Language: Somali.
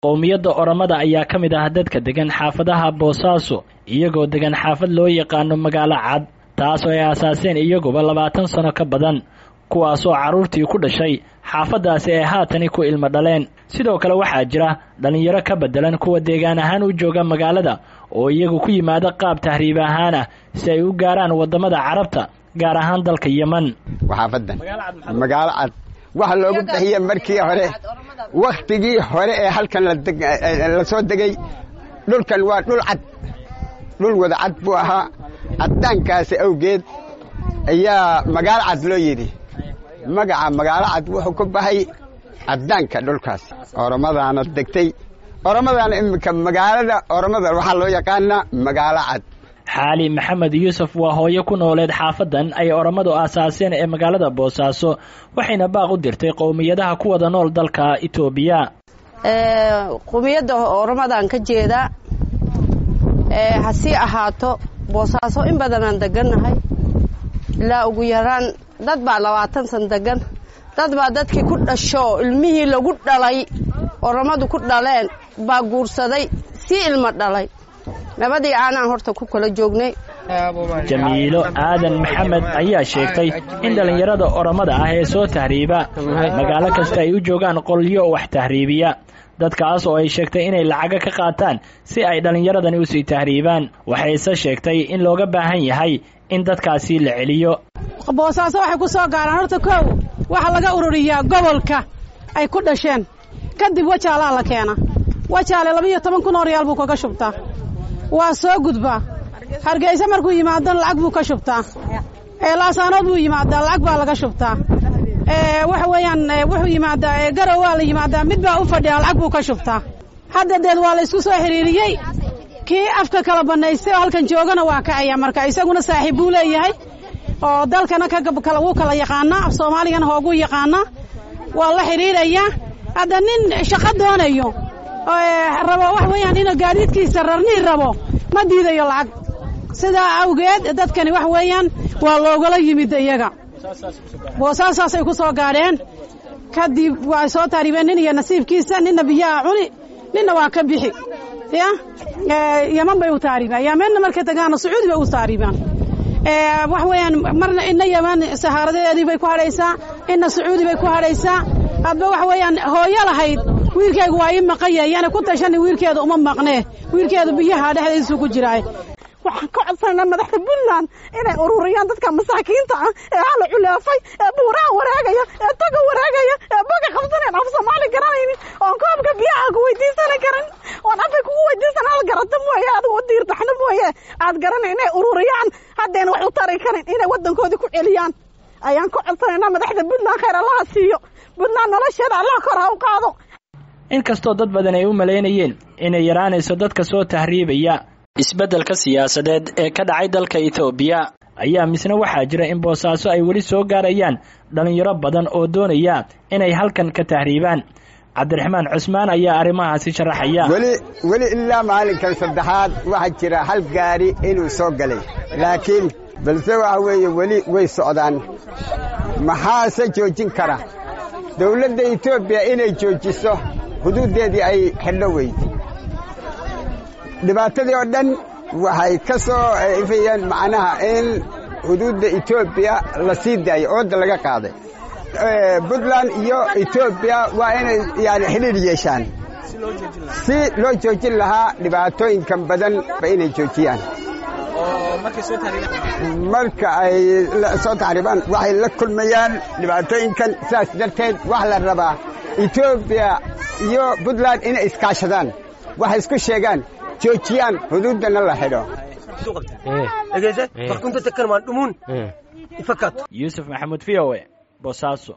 qowmiyadda oromada ayaa ka mid ah dadka degan xaafadaha boosaaso iyagoo degan xaafad loo yaqaano magaalo cad taas oo ay aasaaseen iyaguba labaatan sano ka badan kuwaasoo carruurtii ku dhashay xaafaddaasi ay haatani ku ilmo dhaleen sidoo kale waxaa jira dhallinyaro ka beddelan kuwa deegaan ahaan u jooga magaalada oo iyagu ku yimaada qaab tahriib ahaan ah si ay u gaaraan waddamada carabta gaar ahaan dalka yeman xaafadan magaalo cad waxa loogu bixiye markii hore wakhtigii hore ee halkan la soo degay dhulkan waa dhul cad dhul wada cad buu ahaa caddaankaasi awgeed ayaa magaalo cad loo yidhi magaca magaalo cad wuxuu ku baxay caddaanka dhulkaas oromadaana degtay oromadaana iminka magaalada oromada waxaa loo yaqaanaa magaalo cad xaali maxamed yuusuf waa hooyo ku nooleed xaafadan ay oromadu aasaaseen ee magaalada boosaaso waxayna baaq u dirtay qowmiyadaha ku wada nool dalka itoobiya qowmiyadda oromadaan ka jeedaa hasii ahaato boosaaso in badanaan degannahay ilaa ugu yaraan dad baa labaatan san degan dad baa dadkii ku dhasho ilmihii lagu dhalay oromadu ku dhaleen baa guursaday sii ilmo dhalay nabadii aanaan horta ku kala joognay jamiilo aadan maxamed ayaa sheegtay in dhallinyarada oromada ah ee soo tahriiba magaalo kasta ay u joogaan qolyo wax tahriibiya dadkaas oo ay sheegtay inay lacaga ka qaataan si ay dhallinyaradani usii tahriibaan waxayse sheegtay in looga baahan yahay in dadkaasi la celiyo boosaaso waxay ku soo gaaraan horta kow waxaa laga ururiyaa gobolka ay ku dhasheen kadib wajaalaa la keena wajaale labaiyo toban kun oo riyaal buu kaga shubtaa waa soo gudbaa hargeysa markuu yimaado lacag buu ka shubtaa laasaanood buu yimaadaa lacag baa laga shubtaa waxa weeyaan wuxuu yimaadaa garow waa la yimaadaa mid baa u fadhiya lacag buu ka shubtaa hadda deed waa la isku soo xiriiriyey kii afka kala bannaystay oo halkan joogana waa kacaya marka isaguna saaxiib buu leeyahay oo dalkana wuu kala yaqaanaa af soomaaligana hooguu yaqaanaa waa la xidhiirayaa hadda nin shaqo doonayo rabo wax weeyaan inuu gaadiidkiisa rarnii rabo ma diidayo lacag sidaa awgeed dadkani wax weeyaan waa loogala yimid iyaga boosaasaasay ku soo gaadheen kadib waa soo taariibeen nin iyo nasiibkiisa ninna biyaha cuni ninna waa ka bixi ya yaman bay u taariibaan yamenna markay tagaana sacuudi bay u taariibaan wax weeyaan marna ina yaman sahaaradeedii bay ku hadhaysaa ina sacuudi bay ku hadhaysaa hadba wax weeyaan hooyo lahayd wiilkaygu waa ii maqanya yana ku tashani wiilkeeda uma maqnee wiilkeedu biyaha dhexdiisuu ku jiraay waxaan ka codsanaa madaxda puntland inay ururiyaan dadka masaakiinta ah ee hala culeefay ee buuraha waraagaya ee taga waraagaya ee baga qabsanayn af soomaali garanaynin oon koobka biyaha ku weydiisana karan oon afay kugu weydiisan hal garata mooye adigu u diirtaxna mooye aad garanay inay ururiyaan haddayna wax u tari karin inay waddankoodii ku celiyaan ayaan ka codsanaynaa madaxda puntland khayr allaha siiyo puntland nolosheeda allah kor ha u qaado inkastoo dad badan ay u malaynayeen inay yaraanayso dadka soo tahriibaya isbeddelka siyaasadeed ee ka dhacay dalka etoobiya ayaa misna waxaa jira in boosaaso ay weli soo gaarayaan dhallinyaro badan oo doonaya inay halkan ka tahriibaan cabdiraxmaan cusmaan ayaa arrimahaasi sharaxaya weli weli ilaa maalinkan saddexaad waxaa jira hal gaari inuu soo galay laakiin balse waxa weeye weli way socdaan maxaase joojin kara dawladda etoobiya inay joojiso xuduuddeedii ay xidho weyday dhibaatadii oo dhan waxay ka soo ifayeen macnaha in xuduudda etoobiya la sii daayo ooda laga qaaday puntland iyo etoobiya waa inay yani xidhiir yeeshaan si loo joojin lahaa dhibaatooyinkan badan ba inay joojiyaan marka ay soo taxriibaan waxay la kulmayaan dhibaatooyinkan sidaas darteed waxa la rabaa etoobiya iyo puntland inay iskaashadaan waxay isku sheegaan joojiyaan xuduuddana la xidho yuusuf maxamuud v o e boosaaso